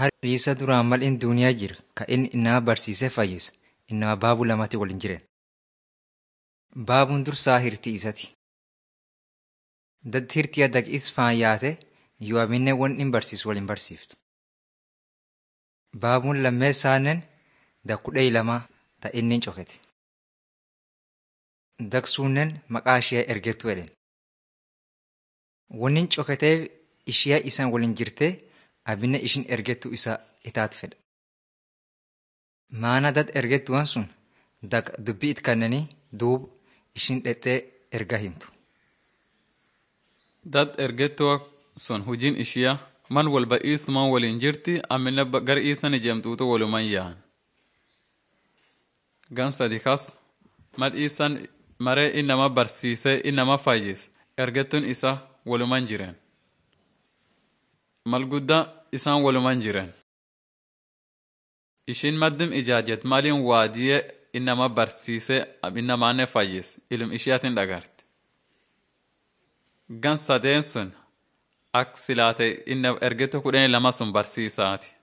Hariisa duraan mal in duuniyaa jira ka inni nama barsiisee fayyise innama baabuu lamatti waliin jiren. Baabuun dursaa hirtii isati. Daddi hirtii adda is faan yaate yoo aminne wan in barsiisu waliin barsiiftu. Baabuun lammeessaannen dakkudhee lamaa ta inni hin cokete. Daksuunnen maqaa ishee ergettu jedhen. Wanni coketee ishee isan waliin jirtee abinne ishin ergettu isa itaat fedha. Maana dad ergettuwan sun dak dubbii it kannanii duub ishin dhexxee erga himtu. Dad ergettuwa sun hujiin ishiyaa man walba iisumaan waliin jirti amina gar iisan ijemtuutu waluman yaa'an. Gan sadi kas mal iisan maree innama barsiisee innama fayyis ergettuun isa waluman jiren. Mal guddaa isaan waluman jiren. Ishiin maddim ijaajet maliin waadiyee innama barsiisee innamaanne fayyis ilum ishiyaatin dhagarte. Gan sadeen sun ak silaate inna ergetto kudhanii lama sun barsiisaati.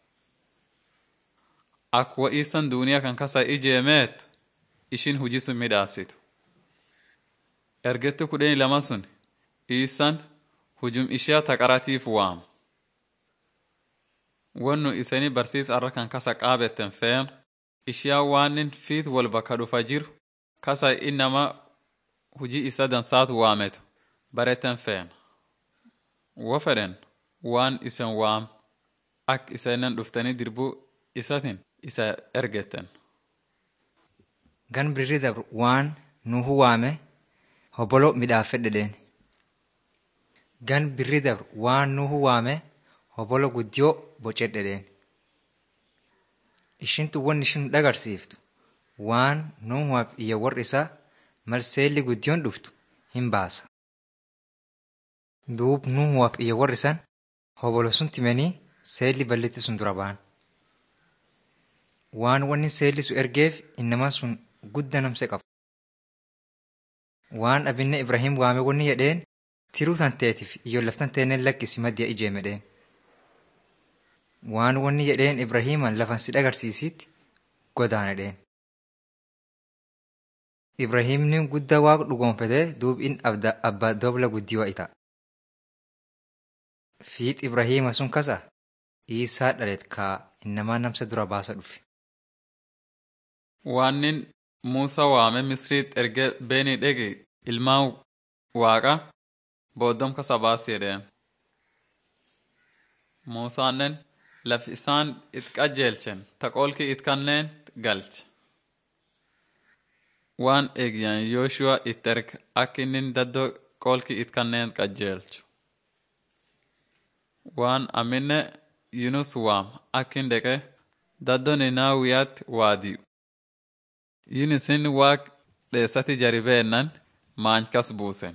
Ak wa'iisan duuniyaa kan kasa ijeemeetu ishin hujii sun midhaasitu. Ergetto kudhanii lama sun iisan hujum ishiyaa taqaratiif waamu. Wannu isanii barsiisa arra kan kasa qaabetten fe'en ishiyaa waanin fiit wal bakka dhufa jiru kasa innama hujii isa dansaatu waametu baretten fe'en. Wo fedhen waan isen waam ak isanen dhuftanii dirbuu isatin isa ergetten. Gan birrii dabru waan nuhu waame hobolo midhaafedhedheen. Gan birrii dabru waan nuhu waame hobolo guddiyoo bocedhedheen. Ishintu wanni ishin dhagarsiiftu waan nuhuwaaf iyya warri isaa mal seelli guddiyoon dhuftu hin baasa. Duub nuhuwaaf iyya warri san hobolo sun timanii seelli ballitti sun dura ba'an. Waan wanni seelli sun ergeef innamaan sun gudda namse qaba. Waan abinne Ibrahim waame wanni jedheen tiruu tan teetiif iyyo laftan teenneen lakkisi maddiya ijeemedheen. Waan wanni jedheen Ibrahiiman lafan si dhagarsiisitti godaanedheen. Ibrahiimni guddaa waaqa dhugoonfatee duub in abbaa dobla guddiyoo ita. Fiix Ibrahiima sun kasa Iisaa dhalet kaa innamaa namsa dura baasa dhufe. Waannin Muusaa waame Misriit erge beeni dhege ilmaan waaqa booddom kasa baasi jedheen. Muusaannen laf isaan it qajeelchen taqoolki it kanneen galche. Waan eegyan Yooshuwa it erge akka inni daddoo qoolki it kanneen qajeelchu. Waan aminne Yunus waam akkin deqe daddoo Ninaawiyaatti waadiyu. Yunusin waaq dheessati jaribeennan maankas buusen.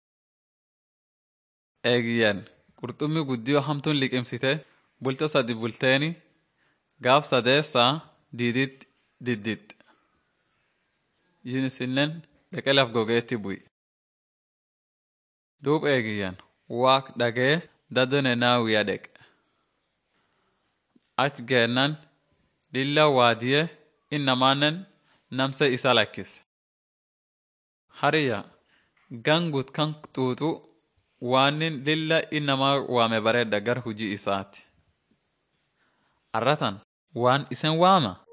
Eegyan qurxummii guddiyoo hamtuun liqimsite bulta sadi bulteeni gaaf sadeessaa diidit diddit. Yunisinnen dheqe laf gogeetti bu'i. Duub eegiyyan waaq dhagee daddoo Ninaawiyaa dheqe. Ach geennan lilla waadiyee innamaannen namse isa lakkise. Hariya gangut kan xuuxu waanin lilla innamaa waame bareedda gar hujii isaati. Arratan waan isen waama